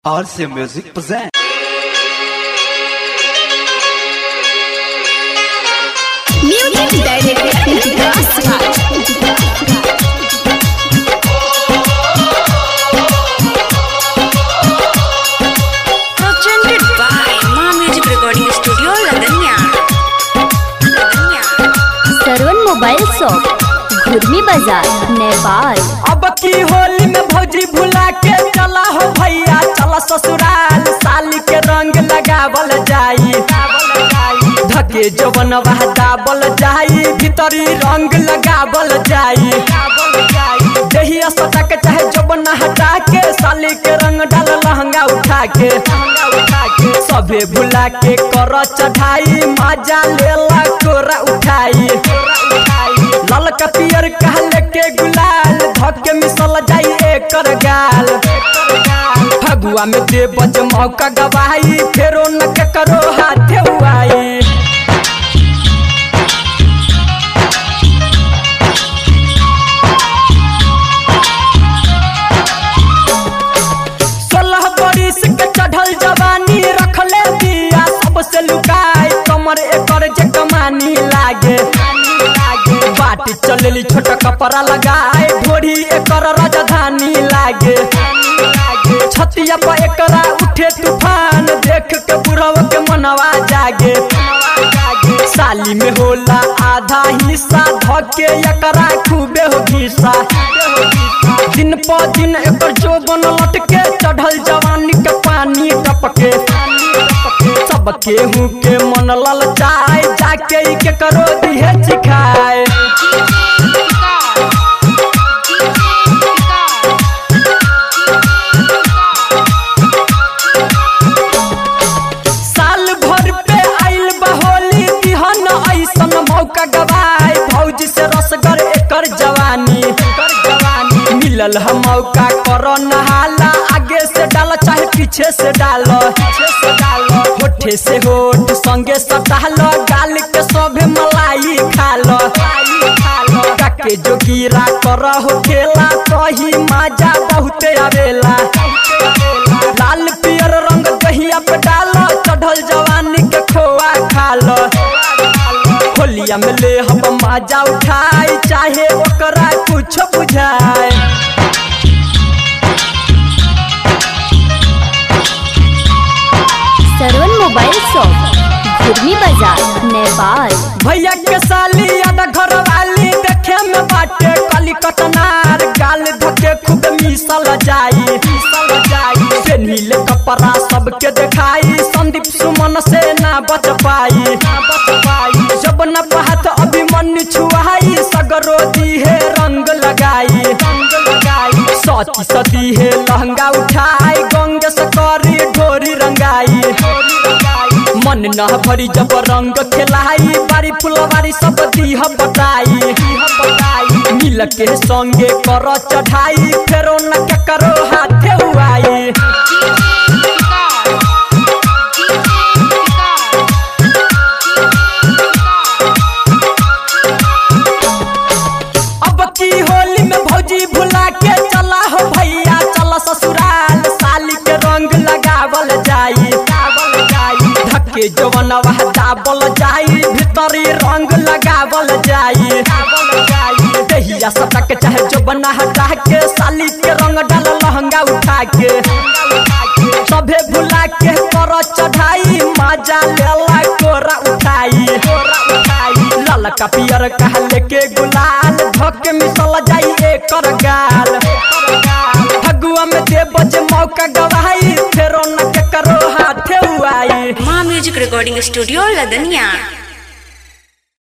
RC Music present. Music Director Vikas Presented by Ma Music Recording Studio, Ladanya. Ladanya. Sarvan mobile shop Ghurmi बाजार नेपाल अब की होली में भौजी भुला के चला हो भैया चला ससुराल साली के रंग लगावल जाई धके जवन दाबल जाई भीतरी रंग लगावल जाई दहिया सटा के चाहे जवन हटा के साली के रंग डाल लहंगा उठा के सभे भुला के कर चढ़ाई मजा लेला कोरा उठाई लाल का पियर कहले के गुलाल धके मिसल जाई एकर गाल फगुआ में दे बज मौका गवाई फेरो न के करो हाथे उआई सोलह बरिस के चढ़ल जवानी रखले दिया सबसे लुकाई कमर एकर जे कमानी लागे बाटी चलेली छोटा कपड़ा लगाए ढोरी एकर राजधानी लागे छतिया पर एकरा उठे तूफान देख के बुढ़व के मनवा जागे साली में होला आधा हिस्सा धके एकरा खूबे हो घिसा दिन प दिन एकर जोबन लटके चढ़ल जवानी के पानी टपके सब केहू के मन ललचाए जाके ई के करो दिहे चिखाए साल भर पे आइल बहोली दिहन ऐसन मौका गवाए भौजी से रसगर एकर जवानी एकर जवानी मिलल हम मौका कर नहाला आगे से डाल चाहे पीछे से डाल पीछे से डाल होठे से होठ संगे सटाल गाल के सभे मलाई खाल काके जोगीरा कर हो खेला कही मजा बहुते आवेला लाल पियर रंग दहिया पे डाल चढ़ल जवानी के खोआ खाल होलिया में ले हम मजा उठाई चाहे ओकरा कुछ बुझाए सरवन मोबाइल शॉप घुर्मी बाजार नेपाल भैया के साली आधा घर वाली देखे में बाटे कली कतनार गाल धके खूब मिसल जाई मिसल जाई से नीले कपड़ा सबके दिखाई संदीप सुमन से ना बच पाई ना बच पाई जब न पहत अभिमन्यु छुआई सगरो दी है रंग लगाई रंग लगाई सची सदी है लहंगा उठाई गंगे से करी ढोरी रंगाई ढोरी रंगाई मन न भरी जब रंग खेलाई बारी फुलवारी सब दीह बताई दीह बताई मिल के संगे कर चढ़ाई फेरो न के करो हाथे उआई अब की होली में भौजी भुला के चला हो भैया चला ससुराल साली के रंग लगावल जाई लगावल जाई धक्के जवनवा दाबल जाई भीतरी रंग लगावल जाई लगावल जाई दहिया सटक चाहे जवना हटा के साली के रंग डाल लहंगा उठा के सभे भुला के कर चढ़ाई मजा लेला कोरा उठाई कोरा उठाई लाल का पियर कहले के गुलाल धके मिसल जाई एकर गाल फगुआ में दे बजे मौका गवाई फेरो न के करो हाथे उआई Ma Music Recording Studio, Ladanya.